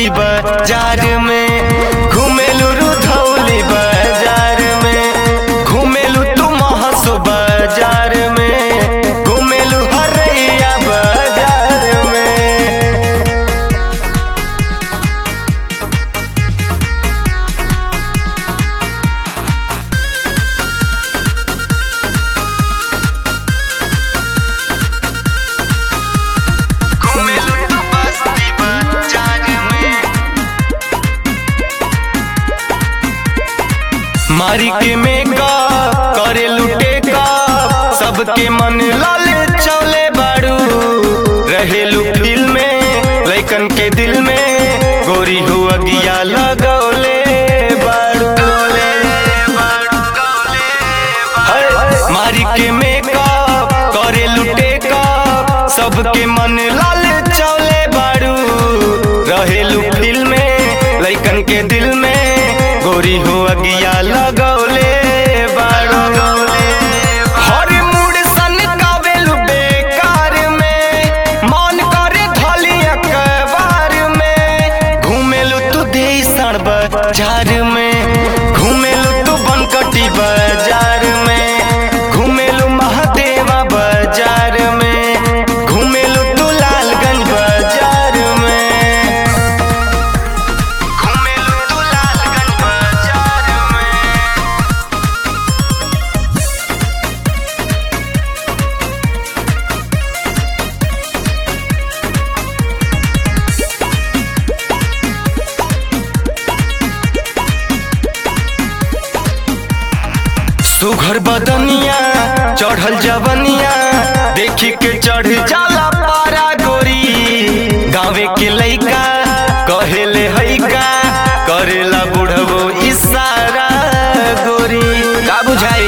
बस्ती बाजार में घुमेलू रुधौली बाजार में घुमेलू तू महसो बाजार में घुमेलू हरैया बाजार में घुमेलू तू बस्ती बाजार में मारी के मेका करे लुटे का सबके मन लाल चौले बाड़ू रहेलू फिल्म में लैकन के दिल में गोरी हुआ गिया लगौले बाड़ू हाय, मारी के मेका करे लुटे का सबके मन लाल चौले बाड़ू रहेलू फिल्म में लैकन के दिल में गोरी हो अगिया लगौले बाड़ू हर मूड सन कावेलू बेकार में मन करे धली अखबार में घूमेलू तू देसन बाजार में घूमेलू तू बनकटी बाजार में घूमेलू महादेवा बाजार में घूमेलू तू लालगंज बाजार में घूमेलू तू लालगंज बाजार में सुघर बदनिया चढ़ल जवनिया देखी के चढ़ जाला पारा गोरी गाँवे के लइका कहेले हैका करेला बुढ़बो इशारा गोरी का बुझाई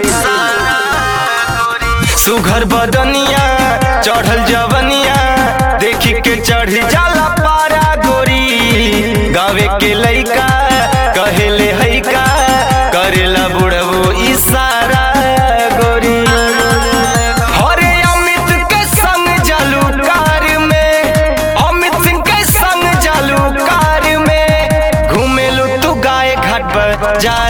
सुघर बदनिया चढ़ल जवनिया देखी के चढ़ जाला पारा गोरी गाँवे के लइका कहेले हैका करेला बुढ़बो इशारा गोरी हरे अमित के संग जालू कार में अमित सिंह के संग जालू कार में घूमेलू तू गाय घाट बाजार